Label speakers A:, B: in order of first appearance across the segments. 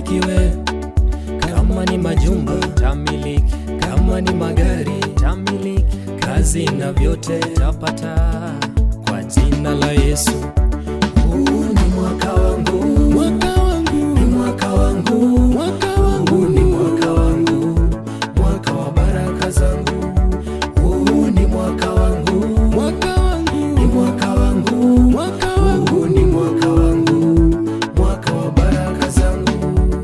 A: ubarikiwe. Kama ni majumba tamiliki, kama ni magari tamiliki, kazi na vyote tapata kwa jina la Yesu. Huu ni mwaka wangu, mwaka wangu, ni mwaka wangu, mwaka wangu, ni mwaka wangu, mwaka wa baraka zangu. Huu ni mwaka wangu, mwaka wangu, ni mwaka wangu, mwaka wangu, ni mwaka wangu, mwaka wa baraka zangu.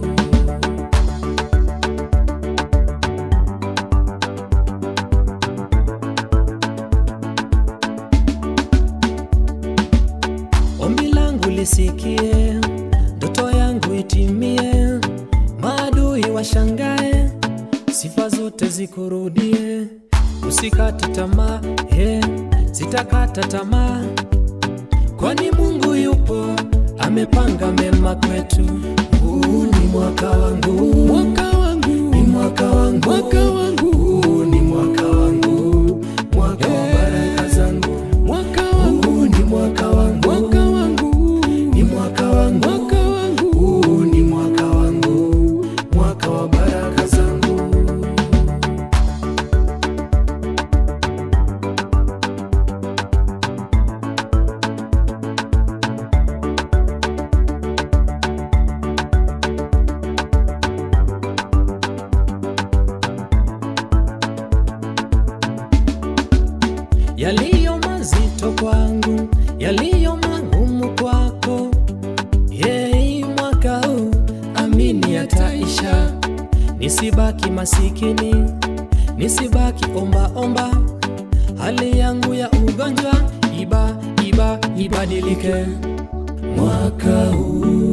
A: Ombi langu lisikie, ndoto yangu itimie, maadui washangae, sifa zote zikurudie. Usikate tamaa, he, sitakata tamaa, kwani Mungu yupo, amepanga mema kwetu. Huu ni mwaka wangu, mwaka wangu, ni mwaka wangu, mwaka wangu, huu ni mwaka wangu, mwaka wa baraka zangu, mwaka wangu, ni mwaka wangu, mwaka wangu, ni mwaka wangu, mwaka wangu, huu ni mwaka wangu, mwaka wa baraka zangu. yaliyo mazito kwangu, yaliyo magumu kwako. Yei, mwaka huu amini yataisha, nisibaki masikini, nisibaki omba omba. Hali yangu ya ugonjwa iba iba ibadilike mwaka huu